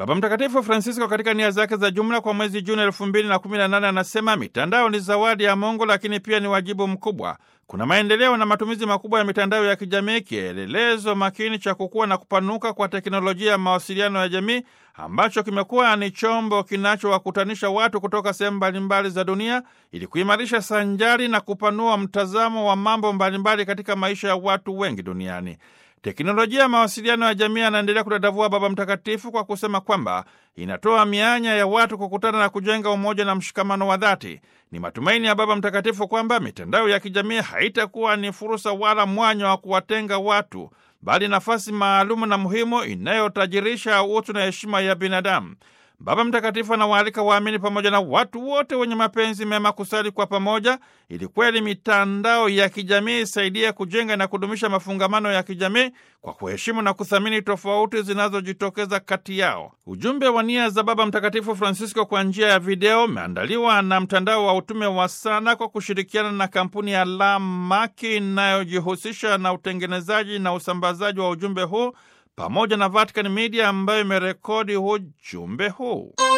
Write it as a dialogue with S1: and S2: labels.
S1: Baba Mtakatifu Francisco katika nia zake za jumla kwa mwezi Juni elfu mbili na kumi na nane anasema mitandao ni zawadi ya Mungu, lakini pia ni wajibu mkubwa. Kuna maendeleo na matumizi makubwa ya mitandao ya kijamii, kielelezo makini cha kukua na kupanuka kwa teknolojia ya mawasiliano ya jamii, ambacho kimekuwa ni chombo kinachowakutanisha watu kutoka sehemu mbalimbali za dunia ili kuimarisha sanjari na kupanua mtazamo wa mambo mbalimbali katika maisha ya watu wengi duniani. Teknolojia ya mawasiliano ya jamii anaendelea kudadavua Baba Mtakatifu kwa kusema kwamba inatoa mianya ya watu kukutana na kujenga umoja na mshikamano wa dhati. Ni matumaini ya Baba Mtakatifu kwamba mitandao ya kijamii haitakuwa ni fursa wala mwanya wa kuwatenga watu, bali nafasi maalumu na muhimu inayotajirisha utu na heshima ya binadamu. Baba Mtakatifu anawaalika waamini pamoja na watu wote wenye mapenzi mema kusali kwa pamoja, ili kweli mitandao ya kijamii isaidie kujenga na kudumisha mafungamano ya kijamii kwa kuheshimu na kuthamini tofauti zinazojitokeza kati yao. Ujumbe wa nia za Baba Mtakatifu Francisco kwa njia ya video umeandaliwa na mtandao wa utume wa Sana kwa kushirikiana na kampuni ya Lamaki inayojihusisha na utengenezaji na usambazaji wa ujumbe huu pamoja na Vatican Media ambayo imerekodi ujumbe huu.